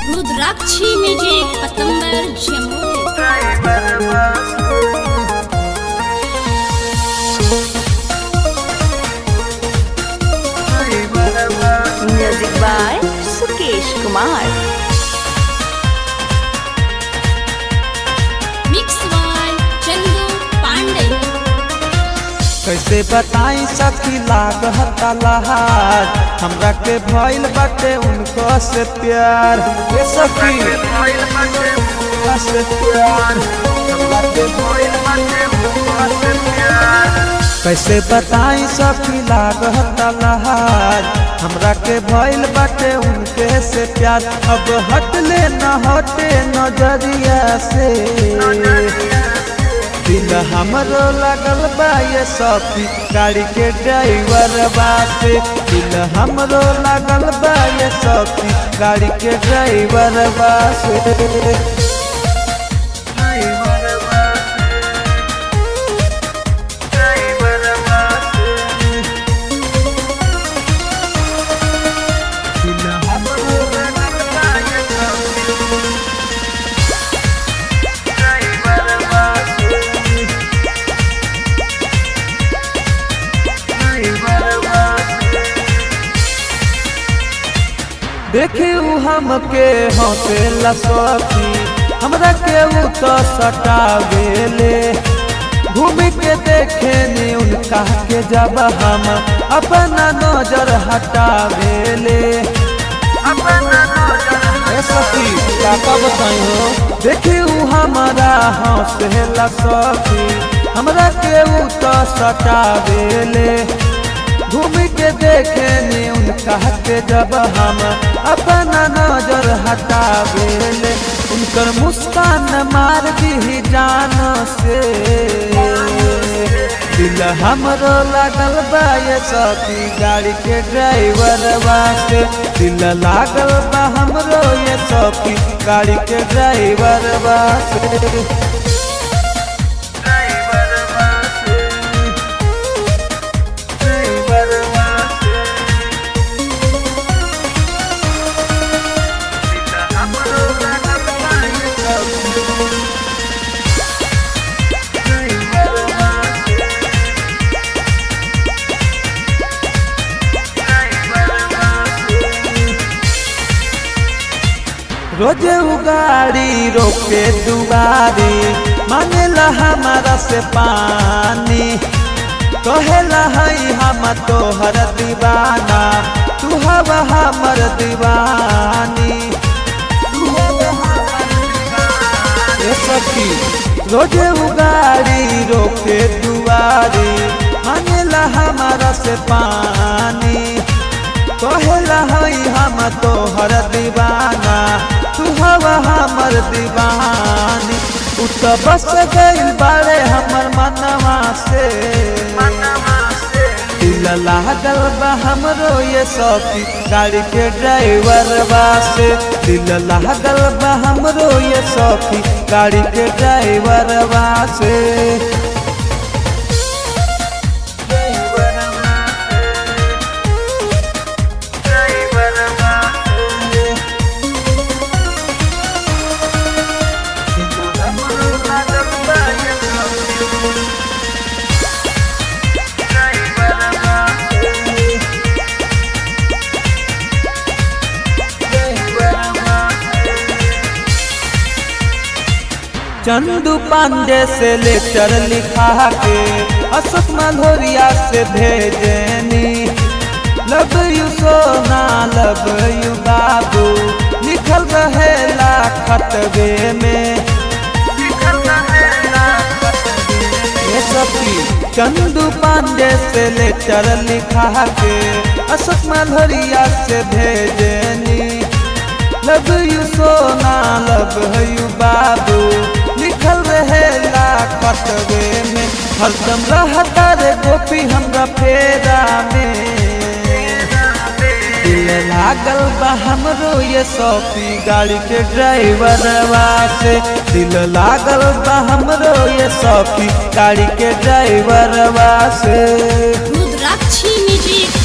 रुद्राक्षी music पतंबर Jamui music by Sukesh Kumar mix by Chandu Pandey कैसे बताई सखी लागत लहार हमरा के भइल बाटे उनको से प्यार ये सखी उनका से प्यार हमरा के भइल बाटे उनका से प्यार कैसे बताई सखी लागत लहार हमरा के भइल बाटे उनके से प्यार अब हटले न हटे नजरिया से दिल हमरो लगल बा ये सखी गाड़ी के ड्राइवर बासे दिल हमरो लगल बा ये सखी गाड़ी के ड्राइवर बासे दिल हमरो लगल बा ये सखी देखे उ हमके हौसला सखी हमरा के उ तो सटावेले घूम के देखे ने उनका के जब हम अपना नजर हटावेले अपना नजर ए सखी का कब हो देखे उ हमारा हौसला सखी हमरा के उ तो सटावेले घूम के देखे ने उनका के जब हम अपना नजर हटावेले उनकर मुस्कान मार दी जान से दिल हमरो लागल बा ये सखी गाड़ी के ड्राइवर वास्ते दिल लागल बा हमरो ये सखी गाड़ी के ड्राइवर वास्ते रोजे उगाड़ी रोके दुआरी मांगेला हमारा से पानी कहेला हई हम तोहर दीवाना तू हवा हमर दीवानी तू हवा हमर दीवानी। ए सखी रोजे उगाड़ी रोके दुआरी मांगेला हमारा से पानी कहेला हई हम तोहर दीवाना तू हवा हमर दीवानी उ तो बस गइल बारे हमर मनवा से दिल लागल बा हमरो ये सखी गाड़ी के ड्राइवर बासे दिल लागल बा हमरो ये सखी गाड़ी के ड्राइवर बासे चंदू पांडे से लेटर लिखा के अशोक मल्होरिया से भेजनी लव यू सोना लव यू बाबू लिखल रहेला खतबे में ये सखी चंदू पांडे से लेटर लिखा के अशोक मल्होरिया से भेजनी लव यू सोना लव यू बाबू लिखल रहेला कटवे में हरदम रहता रे गोपी हमरा फेरा में दिल लागल बा हमरो ये सौफी गाड़ी के ड्राइवर से दिल लागल बा हमरो ये सौफी गाड़ी के ड्राइवर से रुद्राक्षी म्यूजिक